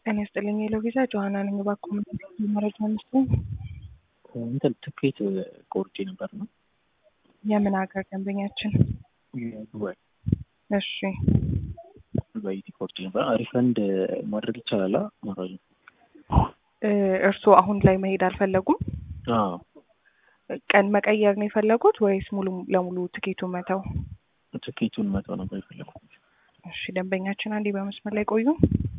ጤና ይስጥልኝ የሎቪዛ ጆሀና ነኝ። እባክዎ ምን መረጃ መስሎኝ? እንትን ትኬት ቆርጬ ነበር ነው የምን ሀገር ደንበኛችን? ዱባይ እሺ ዱባይ ቆርጬ ነበር። ሪፈንድ ማድረግ ይቻላል? ማድረግ እ እርስዎ አሁን ላይ መሄድ አልፈለጉም? አዎ ቀን መቀየር ነው የፈለጉት ወይስ ሙሉ ለሙሉ ትኬቱን መተው? ትኬቱን መተው ነበር የፈለኩት። እሺ ደንበኛችን አንዴ በመስመር ላይ ቆዩ።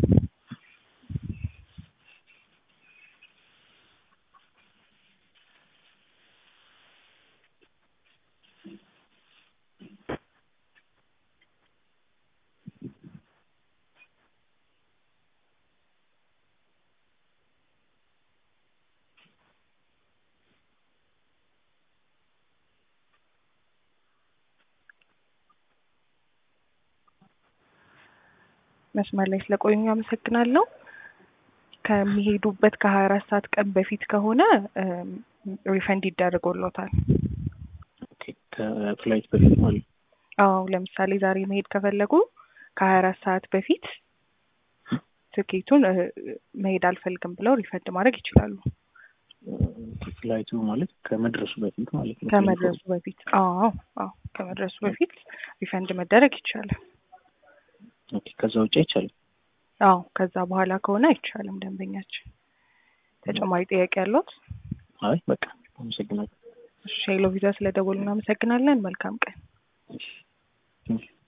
መስመር ላይ ስለቆዩኝ አመሰግናለሁ። ከሚሄዱበት ከሀያ አራት ሰዓት ቀን በፊት ከሆነ ሪፈንድ ይደረግሎታል። ኦኬ፣ ከፍላይት በፊት ማለት ነው። አዎ ለምሳሌ ዛሬ መሄድ ከፈለጉ ከሀያ አራት ሰዓት በፊት ትኬቱን እ መሄድ አልፈልግም ብለው ሪፈንድ ማድረግ ይችላሉ። ፍላይቱ ማለት ከመድረሱ በፊት ማለት ነው። ከመድረሱ በፊት አዎ አዎ ከመድረሱ በፊት ሪፈንድ መደረግ ይቻላል። ኦኬ፣ ከዛ ውጭ አይቻልም። አዎ ከዛ በኋላ ከሆነ አይቻልም። ደንበኛችን ተጨማሪ ጥያቄ ያለዎት? አይ በቃ አመሰግናለሁ። እሺ ሄሎ ቪዛ ስለደወሉ እናመሰግናለን። መልካም ቀን። እሺ